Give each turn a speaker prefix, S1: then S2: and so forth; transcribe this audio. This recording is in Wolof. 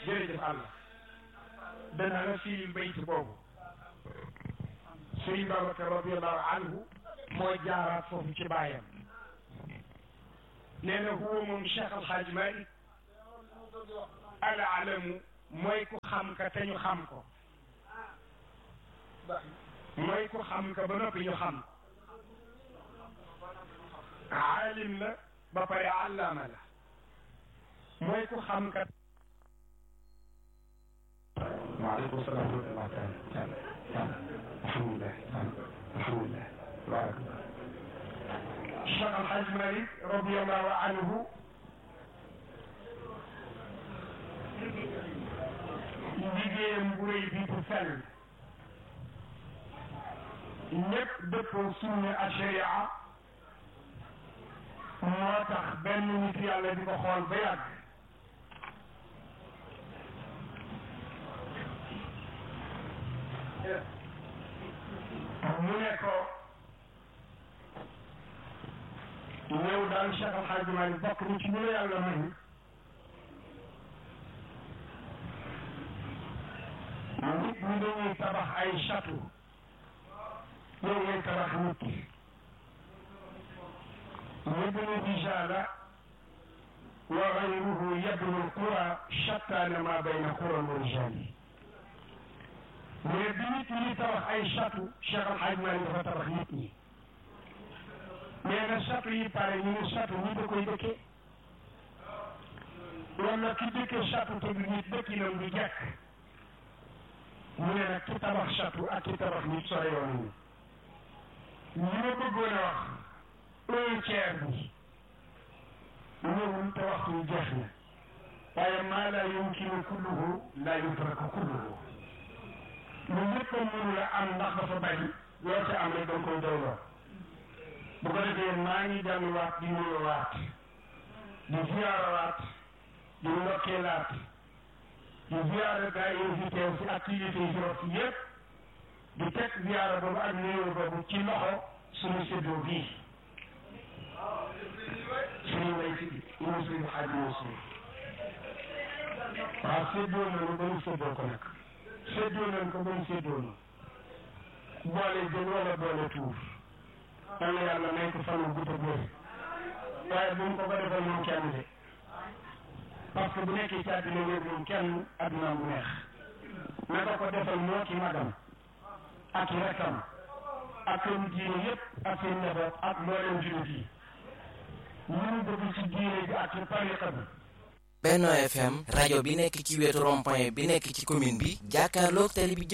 S1: jërëjëf Allah dana la fii bayt boobu Sëriñ Babacar radiallahu anhu moo jaaraat foofu ci baayam nee na huwa moom Cheikh Alxaaj Malik al alamu mooy ku xam ka te ñu xam ko mooy ku xam ka ba noppi ñu xam aalim la ba pare allaama la mooy ku xam ka waaleykum salaam wa rahmatulah taala taala alhamdulilah alhamdulilah barakallah Cheikh Alhaj Malik radiallahu anhu liggéeyam bu rëy bi bu sell ñëpp dëppoo sunna ak sharia moo tax benn nit yàlla di ko xool ba yàgg mu ne ko ñëw daal Cheikh Al Hadj Malick bokk ni ci ñu la yàlla may nit ñi dañuy tabax ay château yow ngay tabax nit yabnu rijaala wa gayruhu yabnu qura shattaana ma bayna qura wa rijaali mais bi nit ñi tabax ay château Cheikh Al Hadj Malick dafa tabax nit ñi mais nag château yi pare ñu ne château ñi da koy dëkkee wala ki dëkkee château te du nit dëkkinam du jekk mu ne nag ki tabax château ak ki tabax nit sore yoon ñu li ma bëggoon a wax un tiers bi ñëwul te waxtu wi jeex na waaye maa laa yumkinu kulluhu laa yutraku kulluhu lu lépp a mënu la am ndax dafa bari loo ca am rek da nga koy doyloo bu ko defee maa ngi delluwaat di nuyuwaat di ziyaarawaat di ndokkeelaat di ziyaara gaa yi fi teew si activité yi fi yépp di teg ziyaara boobu ak nuyoo boobu ci loxo suñu séddoo bii suñu lay si ñu suñu xaaj ñu suñu waaw séddoo nañu ba ñu séddoo ko nag séddoo nañ ko ba ñu séddoo na boole jën wala boole tuur man la yàlla may ko fanu gudd ak wér waaye bu mu ko ko defal moom kenn de parce que bu nekkee ci àddina wér moom kenn àddina bu neex na ko ko defal moo ki magam ak i rekkam ak këru diine yépp ak seen njaboot ak mboolem jullit yi ñu mu bëgg ci diine bi ak ci tariqa bi
S2: Benno FM rajo bi nekk ci wetu rond-point bi nekk ci commune bi jàkkaarloog télé bi